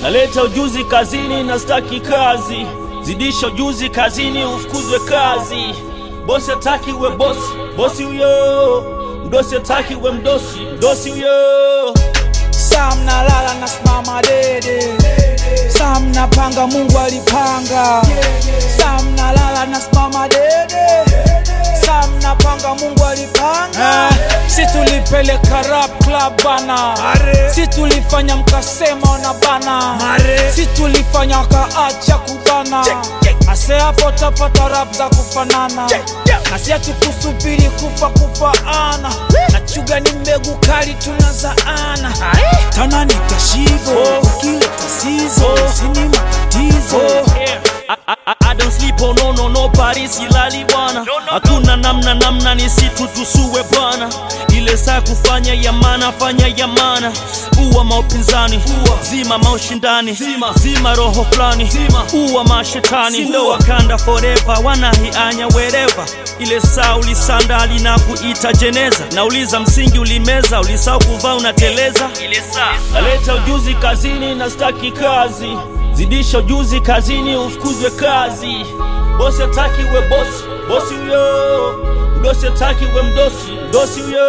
Naleta ujuzi kazini na staki kazi, zidisha ujuzi kazini ufukuzwe kazi. Bosi hataki we bosi, bosi huyo. Mdosi hataki we mdosi, mdosi huyo. Sam nalala na simama dede, Sam napanga Mungu alipanga, Sam nalala na simama dede, Sam napanga Mungu alipanga. Si tulipeleka rap club bana, si tulifanya mkasema ona bana, si tulifanya wakaacha kubana. Ase hapo tapata rap za kufanana, na si hatukusubiri kufa kufaana, na chuga ni mbegu kali tunazaana tana nitashivo ukileta sizo sini matatizo I, I, I don't sleep oh no no no Paris silali bwana hakuna namna namna ni situ tusue bwana ile saa kufanya yamana fanya yamana uwa maupinzani zima maushindani zima, zima roho fulani uwa mashetani ndo wakanda forever wanahianya wereva ile saa ulisanda lina kuita jeneza nauliza msingi ulimeza ulisau kuvaa unateleza ile saa naleta ujuzi kazini na staki kazi zidisha ujuzi kazini ufukuzwe kazi bosi hataki we bosi bosi huyo mdosi hataki we mdosi mdosi huyo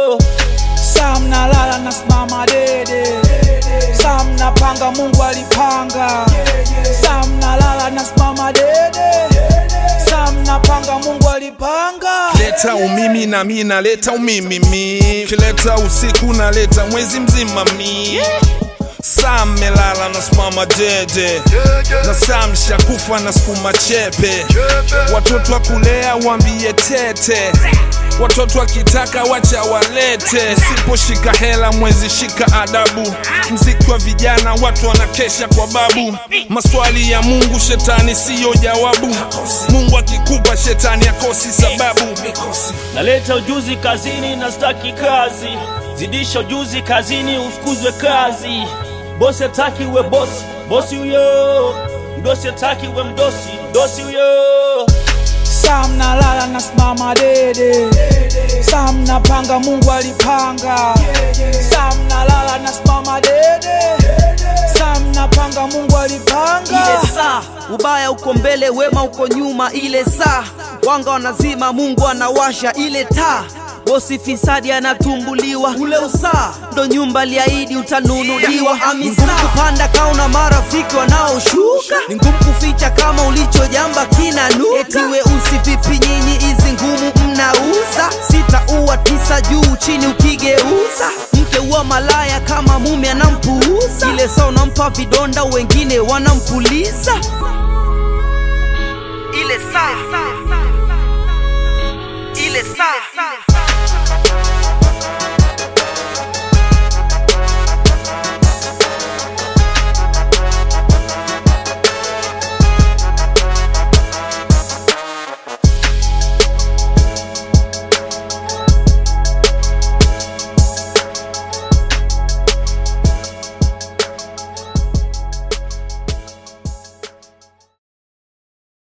Sam nalala na simama dede, Sam napanga Mungu alipanga, Sam nalala na simama dede, Sam napanga Mungu alipanga. leta umimi na mi naleta umimi mi kileta usiku naleta mwezi mzima mi saa melala na simama dede na saa mshakufa na sukuma chepe watoto wa kulea wambie tete watoto wakitaka wacha walete siposhika hela mwezi shika adabu mziki wa vijana watu wanakesha kwa babu maswali ya mungu shetani siyo jawabu mungu akikupa shetani akosi sababu naleta ujuzi kazini na staki kazi zidisha ujuzi kazini ufukuzwe kazi bosi hataki we bosi bosi huyo mdosi hataki we mdosi mdosi huyo Sam nalala na simama dede, Sam napanga Mungu alipanga, Sam nalala na simama dede, Sam napanga Mungu alipanga. ile saa ubaya uko mbele wema uko nyuma ile saa wanga wanazima mungu anawasha ile taa bosi fisadi anatumbuliwa ule usaa ndo nyumba liahidi utanunuliwa ni ngumu kupanda kauna marafiki wanaoshuka ni ngumu kuficha kama ulichojamba kinanuka eti weusi vipi nyinyi hizi ngumu mnauza sita uwa tisa juu chini ukigeuza mke uwa malaya kama mume anampuuza ile saa unampa vidonda wengine wanampuliza ile saa ile saa